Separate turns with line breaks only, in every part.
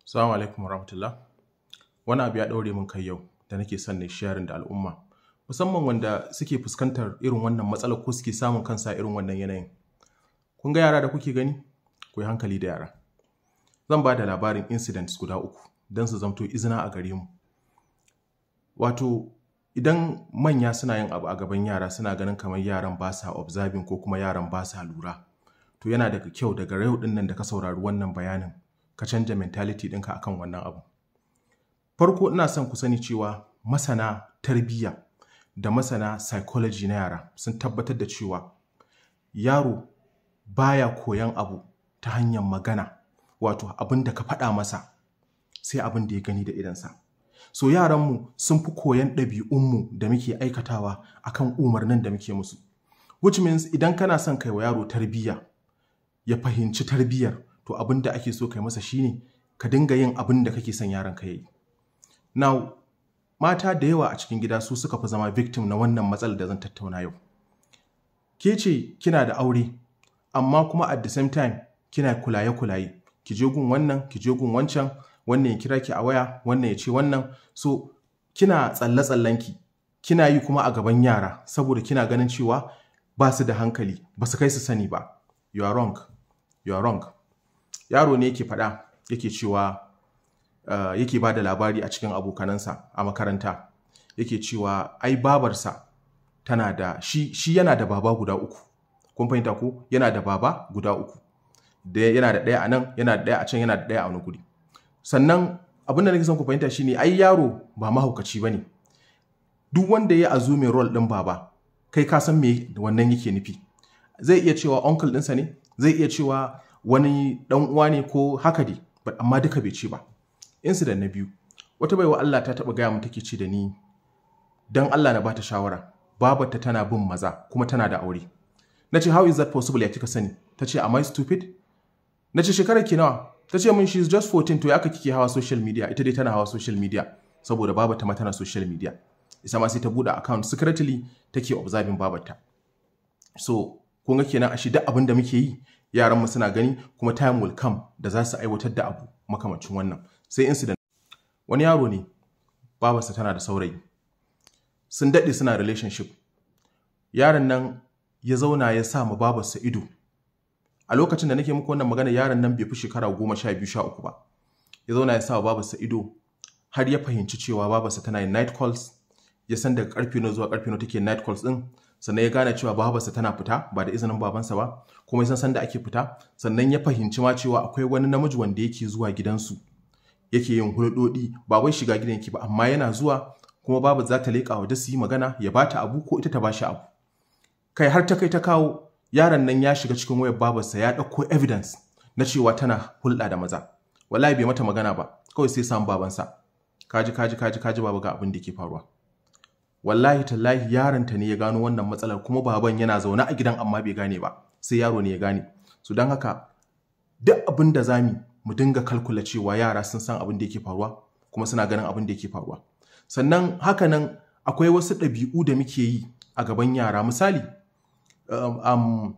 Salamu alaikum warahmatullah. Wani abu ya ɗaure min kai yau da nake son na sharing da al'umma. Musamman wanda suke fuskantar irin wannan matsalar ko suke samun kansa irin wannan yanayin. Kun ga yara da kuke gani? Ku yi hankali da yara. Zan ba da labarin incidents guda uku don su zamto izina a gare mu. Wato idan manya suna yin abu a gaban yara suna ganin kamar yaran ba sa observing ko kuma yaran ba sa lura. To yana daga kyau daga yau ɗin nan da ka saurari wannan bayanin ka canja mentality ɗinka akan wannan abu. Farko ina son ku sani cewa masana tarbiyya da masana psychology na yara sun tabbatar da cewa yaro baya koyan abu ta hanyar magana wato abin da ka faɗa masa sai abin da ya gani da idansa. So yaranmu sun fi koyan ɗabi'unmu da muke aikatawa akan umarnin da muke musu. Which means idan kana son kai wa yaro tarbiyya ya fahimci tarbiyyar to abin da ake so kai masa shine ka dinga yin abin da kake son yaron ka yi. Now, mata da yawa a cikin gida su suka fi zama victim na wannan matsalar da zan tattauna yau. Ke ce kina da aure, amma kuma at the same time kina kulaye-kulaye. Ki je gun wannan, ki je gun wancan, wannan ya kira ki a waya, wannan ya ce wannan. So, kina tsalle-tsallenki, kina yi kuma a gaban yara saboda kina ganin cewa ba su da hankali, ba su kai su sani ba. You are wrong. You are wrong. Yaro ne yake faɗa yake cewa uh, yake ba da labari a cikin abokanansa a makaranta yake cewa ai babarsa tana da shi, shi yana da baba guda uku kun fahimta ko yana da baba guda uku da yana da ɗaya a nan yana da ɗaya a can yana da ɗaya a wani guri sannan abin da nake son ku fahimta shine ai yaro ba mahaukaci bane duk wanda ya azumin role ɗin baba kai ka san me wannan yake nufi zai iya cewa uncle ɗinsa ne zai iya cewa wani ɗan uwa ne ko haka dai amma duka bai ce ba incident na biyu wata baiwa Allah ta taba gaya mu take ce da ni dan Allah na bata shawara babarta tana bin maza kuma tana da aure na ce how is that possible ya kika sani ta ce am I stupid na ce shekarar ki nawa ta ce min she is just 14 to ya aka kike hawa social media ita dai tana hawa social media saboda babarta ma tana social media isa ma sai ta bude account secretly take observing babarta so kun ga kenan a shi duk abin da muke yi yaran mu suna gani kuma time will come da za su aiwatar da abu makamancin wannan sai incident wani yaro ne babarsa tana da saurayi sun daɗe suna relationship yaron nan ya zauna ya sa ma babarsa ido a lokacin da nake muku wannan magana yaron nan bai fi shekara goma sha biyu sha uku ba ya zauna ya sa wa babarsa ido har ya fahimci cewa babarsa tana yin night calls ya san daga karfe na zuwa karfe na take night calls din sannan ya gane cewa babarsa tana fita ba da izinin babansa ba kuma ya san sanda ake fita sannan ya fahimci ma cewa akwai wani namiji wanda yake zuwa gidansu yake yin hulɗoɗi ba wai shiga gidan yake ba amma yana zuwa kuma babu za ta leƙa waje su yi magana ya bata abu ko ita ta bashi abu kai har ta kai ta kawo yaron nan ya shiga cikin wayar babarsa ya ɗauko evidence na cewa tana hulɗa da maza wallahi bai mata magana ba kawai sai samu babansa kaji kaji kaji kaji baba ga abin da ke faruwa wallahi tallahi yaron ta ne ya gano wannan matsalar kuma baban yana zaune a gidan amma bai gane ba sai yaro ne ya gane su don haka duk abin da zami mu dinga kalkula cewa yara sun san abin da yake faruwa kuma suna ganin abin da yake faruwa sannan hakanan akwai wasu ɗabi'u da muke yi a gaban yara misali um, um,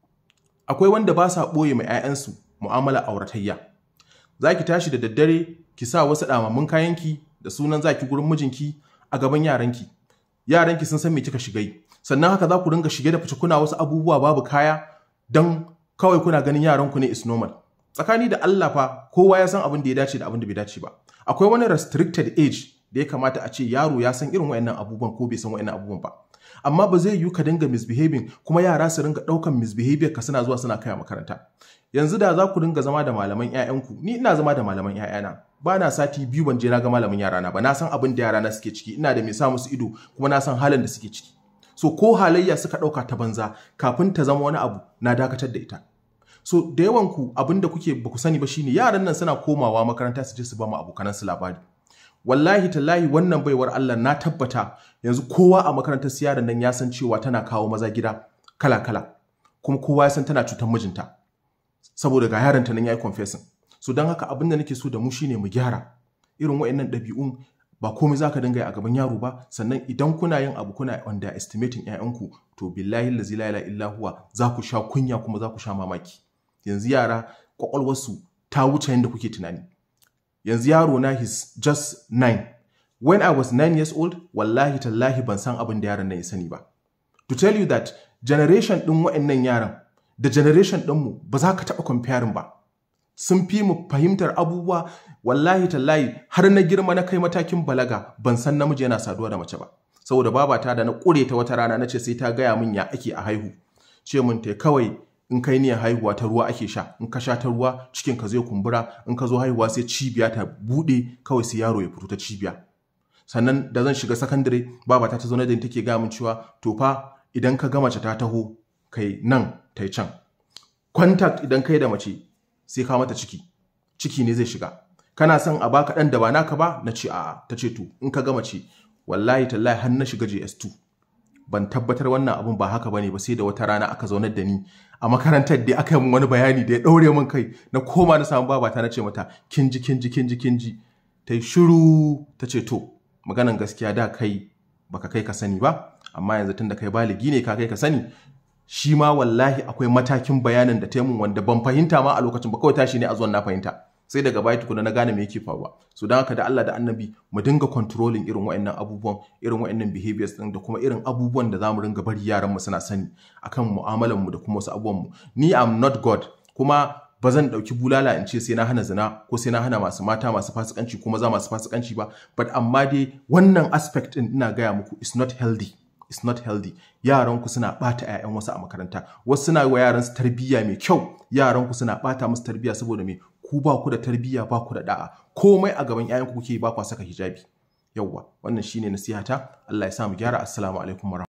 akwai wanda ba sa ɓoye mai 'ya'yansu mu'amala auratayya za ki tashi da daddare ki sa wasu ɗamammun kayanki da sunan za ki gurin mijinki a gaban yaranki yaranki sun san me kika shiga yi sannan haka za ku ringa shige da fice kuna wasu abubuwa babu kaya don kawai kuna ganin yaranku ne is normal tsakani da Allah fa kowa ya san abin da ya dace da abin da bai dace ba akwai wani restricted age da ya kamata a ce yaro ya san irin wayannan abubuwan ko bai san wayannan abubuwan ba amma ba zai yiwu ka dinga misbehaving kuma yara su ringa daukan misbehavior ka suna zuwa suna kai makaranta yanzu da za ku dinga zama da malaman ƴaƴanku ni ina zama da malaman ƴaƴana ba na sati biyu ban je na ga malamin yarana ba na san abin da yarana suke ciki ina da mai sa musu ido kuma na san halin da suke ciki so ko halayya suka dauka ta banza kafin ta zama wani abu na dakatar da ita so da yawan ku abin da kuke ba ku sani ba shine yaran nan suna komawa makaranta su je su ba mu abokanan su labari wallahi tallahi wannan baiwar Allah na tabbata yanzu kowa a makarantar su yaran nan ya san cewa tana kawo maza gida kala kala kuma kowa ya san tana cutar mijinta saboda ga yaran ta nan yayi confessing so don haka abin da nake so da mu shine mu gyara irin wayannan ɗabi'un ba komai zaka dinga yi a gaban yaro ba sannan idan kuna yin abu kuna underestimating ƴaƴanku to billahi la ilaha illa huwa za ku sha kunya kuma za ku sha mamaki yanzu yara kwakwalwarsu ta wuce yadda kuke tunani yanzu yaro na his just nine when I was nine years old wallahi tallahi ban san abin da yaron nan ya sani ba to tell you that generation ɗin wa'annan yaran da generation ɗinmu ba za ka taɓa comparing ba sun fi mu fahimtar abubuwa wallahi tallahi har na girma na kai matakin balaga ban san namiji yana saduwa da mace ba saboda babata da na ƙure ta wata rana na ce sai ta gaya min ya ake a haihu ce mun ta kawai in kai niyyar haihuwa ta ruwa ake sha in ka sha ta ruwa cikin ka zai kumbura in ka zo haihuwa sai cibiya ta buɗe kawai sai yaro ya fito ta cibiya sannan da zan shiga sakandare babata ta zo na da take gaya min cewa to fa idan ka ga mace ta taho kai nan ta can contact idan kai da mace sai ka mata ciki ciki ne zai shiga kana son a baka dan da ba naka ba na ce a'a ta ce to in ka ga mace wallahi tallahi har na shiga JS2 ban tabbatar wannan abun ba haka bane ba sai da wata rana aka zaunar da ni a makarantar da aka yi min wani bayani da ya daure min kai na koma na samu babata na ce mata kin ji kin ji kin ji kin ji ta yi shiru ta ce to maganan gaskiya da kai baka kai ka sani ba amma yanzu tunda kai baligi ne ka kai ka sani shi ma wallahi akwai matakin bayanin da taimun wanda ban fahimta ma a lokacin ba kawai tashi ne a zuwan na fahimta sai daga baya tukuna na gane me yake faruwa so don haka da Allah da Annabi mu dinga controlling irin wa'annan abubuwan irin wa'annan behaviors din da kuma irin abubuwan da zamu ringa bari yaran mu suna sani akan mu'amalan mu da kuma wasu abubuwan mu ni am not god kuma ba zan ɗauki bulala in ce sai na hana zina ko sai na hana masu mata masu fasikanci ko maza masu fasikanci ba but amma dai wannan aspect din ina gaya muku is not healthy is not healthy yaran ku suna bata ƴaƴan wasu a makaranta wasu suna wa yaran su tarbiyya mai kyau yaran ku suna bata musu tarbiyya saboda me ku ba ku da tarbiyya ba ku da da'a komai a gaban ƴaƴan ku kuke ba ku saka hijabi yawwa wannan shine nasihata Allah ya sa mu gyara assalamu alaikum